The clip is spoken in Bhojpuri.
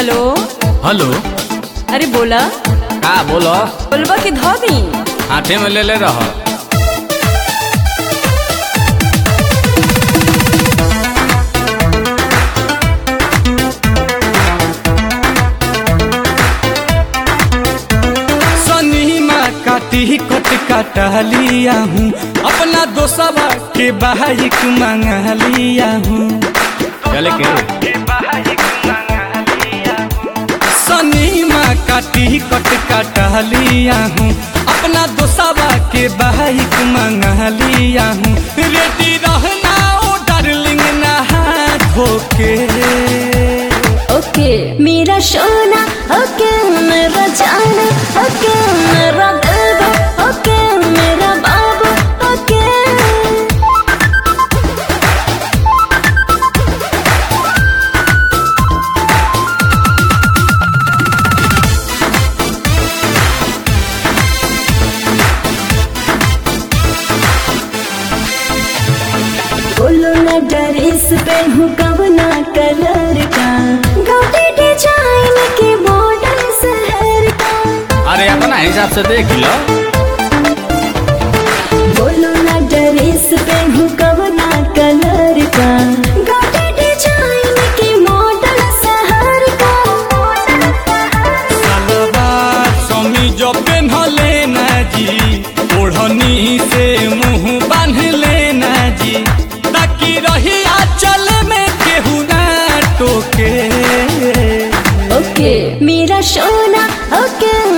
हेलो हेलो अरे बोला का बोलो बोलबा की धो दी हाथे में ले ले रह सनीमा काटी कट काटा लिया हूँ अपना दोस्तवा के बाइक मंगा लिया हूँ चले के सनीमा काटी कट काटा लिया हूँ अपना दोस्तवा के बाइक मंगा लिया हूँ रेडी रहना ओ डार्लिंग नहा धोके ओके मेरा सोना ओके मेरा जाना ओके मेरा दिल ओके मेरा बाबू ओके बोलो ना ड्रेस पहनू कवना कलर का गाड़ी डिजाइन के मॉडल शहर का अरे अपना हिसाब से देख लो बोलो ना ड्रेस पहनू कवना कलर का गाड़ी डिजाइन के मॉडल शहर का सलवार समीज पेन्हले ना जी ओढ़नी से मुंह बांध लेना जी ताकि रही आंचल में केहू ना टोके ओके मेरा सोना ओके